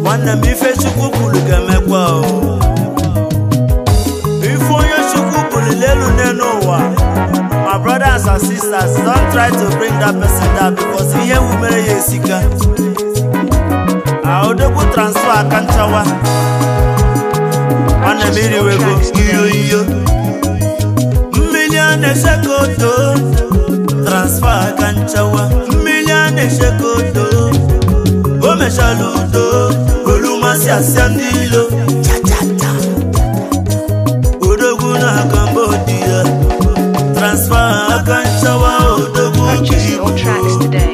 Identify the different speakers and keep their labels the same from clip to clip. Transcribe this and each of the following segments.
Speaker 1: nwanne m ife chukwu kwuru ga-emekwa o ife onye chukwu buliri elu n'elu ụwa my brothers and sisters don't try to bring that person down because ihe ewu mere ya esika odogwu transfer aka nchawa nwanne m iriwego iyo iyo mmiri a na-echeka odo transfer aka nchawa mmiri a na-echeka odo o mechala udo olu masị asịa ndị ilo chachacha odogwu na Cambodia transfer aka nchawa odogwu
Speaker 2: Purchase your tracks today.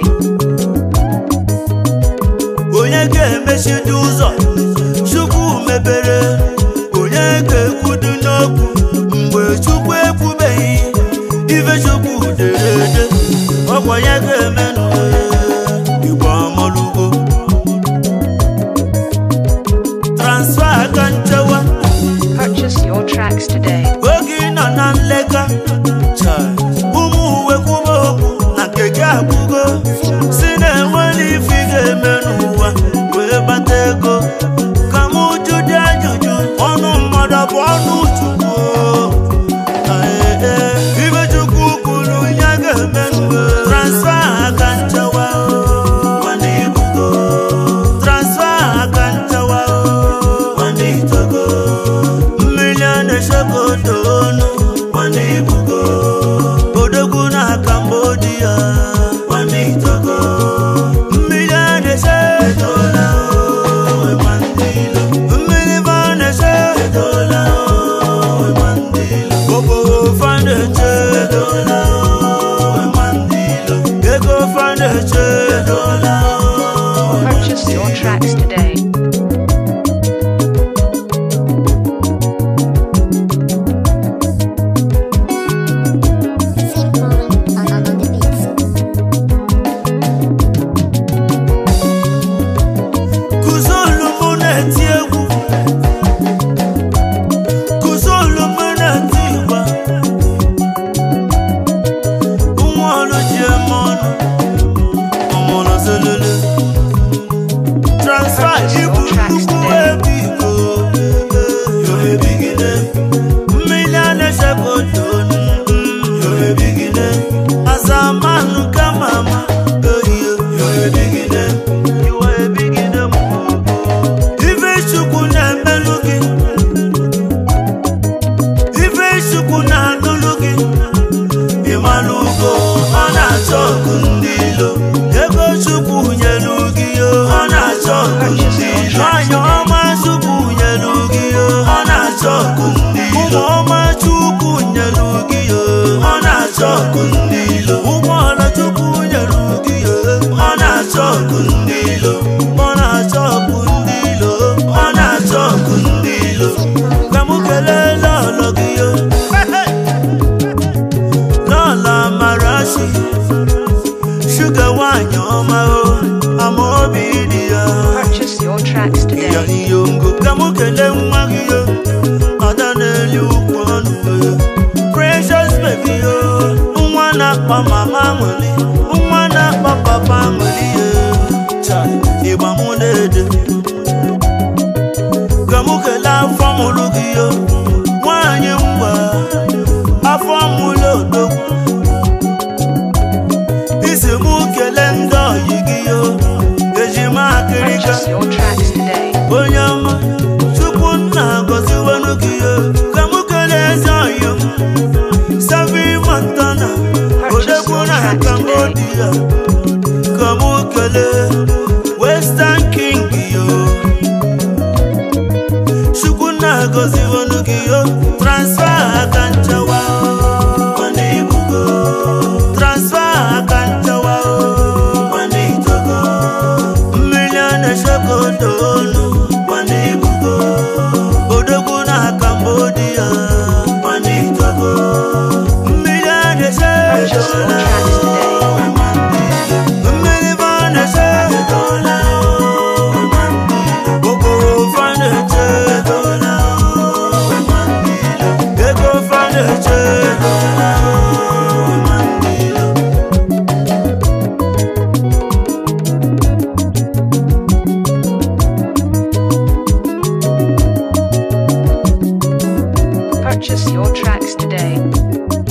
Speaker 1: onye ga-emechidi ụzọ chukwu mebere onye ga-ekwudu n'okwu mgbe chukwu ekwubeghị ife chukwu dere ede ọkwa ya ga-emenụ igbo ọmọlugo transfa aka nchewa
Speaker 2: Purchase your tracks today.
Speaker 1: oge ị nọ na nleka chai, ụmụ uwe kwuba okwu na nke gị akwụgo si na-enwere ife ị ga-eme n'ụwa wee bata ego ka m jụdị ajụjụ ọnụ mmadụ bụ ọnụ chukwu Ae, ee, ibe chukwu kwuru ya ga-eme n'ụwa transfa aka nchewa nwanne ibugo transfa aka nchewa nwanne itogo mmiri a na-echekwa onu nwanne ibugo odogwu na Cambodia nwanne itogo mmiri a na-eche etola owe nwanne ilo mmiri ba na-eche etola owe nwanne ilo okporo fa na-eche etola owe nwanne ilo ego fa na-eche etola owe
Speaker 2: Purchase your tracks today.
Speaker 3: Simple on, on, on the beats.
Speaker 1: kụzolu mụ na-eti egwu kụzolu mụ na-eti igba nwa ọrụ ji eme ọnụ ọmụrụ zelele transfa ibu nnukwu ebe igbo yorebigide mmiri a na-echekwa odo yorebigide azamanụ kama ama oyiyo yorebigide iwe ebigide m ife chukwu na-emelụ gị ife chukwu na-anụlụ gị ịmalụ ugo ọ na-achọ ọgụ ndị ilo ego chukwu nyelu gị yo ọ na-achọ ọgụ ndị ilo anya ọma chukwu nyelu gị yo ọ na-achọ ọgụ ndị ilo ụmụ ọma chukwu nyelu gị yo ọ na-achọ ọgụ ndị ilo ụgbọala chukwu nyelu gị yo ọ na-achọ ọgụ ndị ilo ọ na-achọ ọgụ ndị ilo ọ na-achọ ọgụ ndị ilo ka mụ kelee lọlọ gị yo lọla marashi shuga nwanyị ọma o ama obi dị ya
Speaker 2: Purchase your tracks
Speaker 1: ya
Speaker 2: today.
Speaker 1: iyongo ka mụ kelee nwa gị yo ada na-eli ukwu ọnụ yo precious baby yo nwa na-akpa mama nwere nwa na-akpa papa nwere yo Chai, ịgba mụ na-ede ka mụ kelee afọ mụrụ gị yo nwanyị mgba afọ mụrụ odogwu isi mụ kelee ndị ọyị gị yo ejima akịrịka
Speaker 2: Purchase your tracks today.
Speaker 1: onye ọma chukwu nna gọziwenụ gị yo ka mụ kelee eze ọyị m savi montana odegwu na cambodia ka mụ kelee western king yo chukwu nna gọziwenụ gị yo transfa aka nchewa nwanne ibugo transfa aka nchewa nwanne itogo mmiri a na-echekwa odo onu nwanne ibugo odogwu na Cambodia nwanne itogo mmiri a na-eche
Speaker 2: Purchase your tracks today.
Speaker 1: mmiri ba na-eche okporo fa na-eche ego fa na-eche
Speaker 2: tracks today.